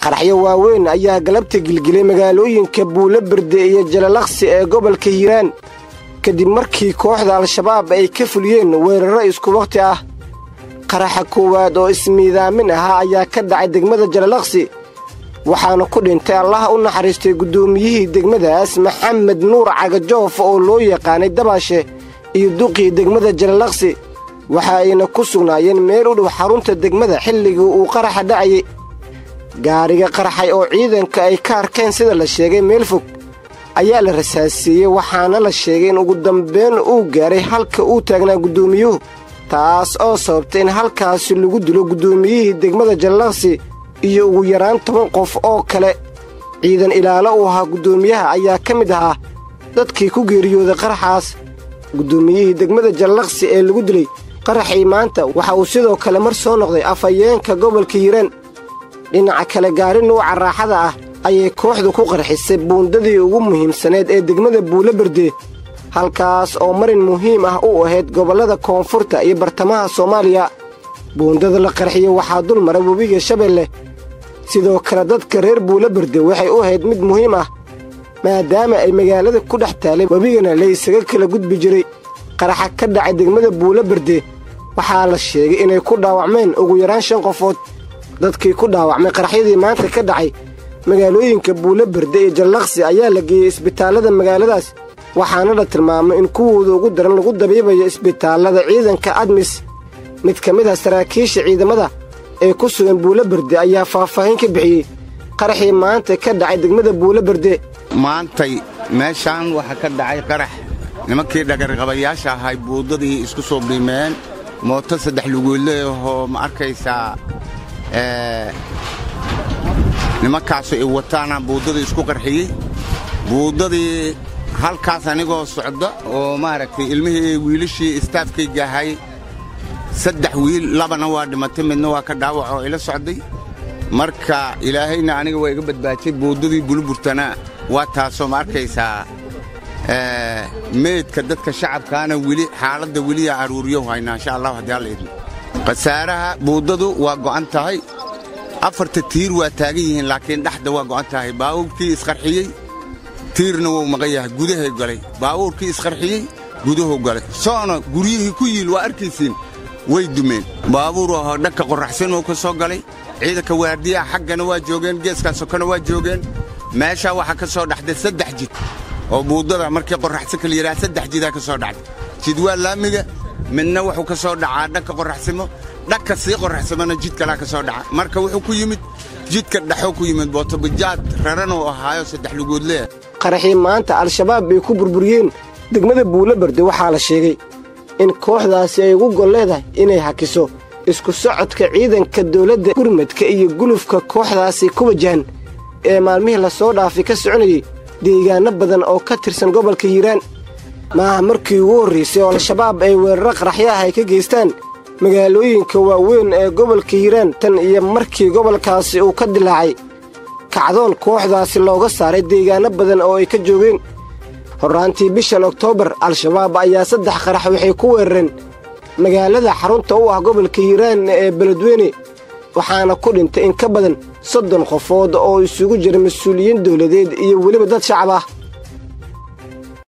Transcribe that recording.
qaraxyo waaweyn ayaa galabta gilgilay magaalooyinka buulo berde iyo jalalaqsi ee gobolka hiiraan kadib markii kooxda al-shabaab ay ka fuliyeen weerarro isku wakhti ah qaraxa koowaad oo ismiidaamin ahaa ayaa ka dhacay degmada jalalaqsi waxaana ku dhintay allaha u naxariistay guddoomiyihii degmadaas maxamed nuur cagajoof oo loo yaqaanay dabaashe iyo duqii degmada jalalaqsi waxa ayna ku sugnaayeen meel u dhow xarunta degmada xilligii uu qaraxa dhacayay gaariga qarxay oo ciidanka ay ka arkeen sida la sheegay meel fog ayaa la rasaasiiyey waxaana la sheegay in ugu dambeyn uu gaaray halka uu taagnaa guddoomiyuhu taas oo sababtay in halkaasi lagu dilo guddoomiyihii degmada jalalaqsi iyo ugu yaraan toban qof oo kale ciidan ilaalo uu ahaa guddoomiyaha ayaa ka mid ahaa dadkii ku geeriyooday qaraxaas guddoomiyihii degmada jalalaqsi ee lagu dilay qaraxii maanta waxa uu sidoo kale mar soo noqday afhayeenka gobolka hiiraan dhinaca kale gaari nuuca raaxada ah ayay kooxdu ku qarxisay buundadii ugu muhiimsaneed ee degmada buulo berde halkaas oo marin muhiim ah u ahayd gobollada koonfurta iyo bartamaha soomaaliya buundada la qarxiyo waxaa dul mara webiga shabeelle sidoo kale dadka reer buulo berde waxay u ahayd mid muhiim ah maadaama ay magaalada ku dhex taalay webigana la isaga kala gudbi jiray qaraxa ka dhacay degmada buulo berde waxaa la sheegay inay ku dhaawacmeen ugu yaraan shan qofood dadkii ku dhaawacmay qaraxyadii maanta ka dhacay magaalooyinka buulo berde iyo jallaqsi ayaa la geeyey isbitaallada magaaladaas waxaana la tilmaamay in kuwooda ugu daran lagu dabiibayo isbitaallada ciidanka admis mid ka mid ah saraakiisha ciidamada ee ku sugan buulo berde ayaa faahfaahin ka bixiyey qaraxii maanta ka dhacay degmada buulo berde maantay meeshaan waxaa ka dhacay qarax nimankii dhagarqabayaasha ahay buuddadii isku soo biimeen mooto saddex lugoodleehoo ma arkaysaa nimankaasu ay wataana buuddadii isku qarxiyey buuddadii halkaas anigoo socda oo maaragtay ilmihii wiilashii istaafkayga ahay saddex wiil labana waa dhimatay midna waa ka dhaawac oo ila socday marka ilaahayna aniga waa iga badbaajay buuddadii buluburtana waa taasoo ma arkaysaa meydka dadka shacabkaana weli xaaladda weliyaa aruuriyo haynaa insha allahu haddii alla idmo khasaaraha buuddadu waa go'an tahay afarta tiir waa taagan yihiin laakiin dhexda waa go'an tahay baawurkii isqarxiyey tiirna wuu maqan yahay gudahay galay baawuurkii isqarxiyey guduhu galay soona guryihii ku yiil waa arkaysiin way dumeen baabuur ahoo dhanka qorraxsanuu ka soo galay ciidanka waardiyaha xaggana waa joogeen geeskaa sokona waa joogeen meeshaa waxaa ka soo dhaxday saddex jid oo buuddada markii qorraxsan kala yidhaha saddex jidaa ka soo dhacday jid waa laamiga midna wuxuu ka soo dhacaa dhanka qorraxsimo dhanka sii qorraxsamona jid kalaa ka soo dhaca marka wuxuu ku yimid jidka dhexoo ku yimid bootobajaad raranuu ahaayo saddex lugoodlee qaraxii maanta al-shabaab bay ku burburiyeen degmada buulo berde waxaa la sheegay in kooxdaasi ay ugu gol leedahay inay hakiso isku socodka ciidanka dawladda gurmadka iyo gulufka kooxdaasi ku wajahan ee maalmihii lasoo dhaafay ka soconayey deegaanno badan oo ka tirsan gobolka hiiraan maaha markii ugu horraysay oo al-shabaab ay weeraro qaraxyaah ay ka geystaan magaalooyinka waaweyn ee gobolka hiiraan tan iyo markii gobolkaasi uu ka dilaacay kacdoon kooxdaasi looga saaray deegaanno badan oo ay ka joogeen horraantii bishan oktoobar al-shabaab ayaa saddex qarax waxay ku weerareen magaalada xarunta u ah gobolka hiiraan ee beledweyne waxaana ku dhintay in ka badan soddon qofood oo isugu jira mas-uuliyiin dawladeed iyo weliba dad shacab ah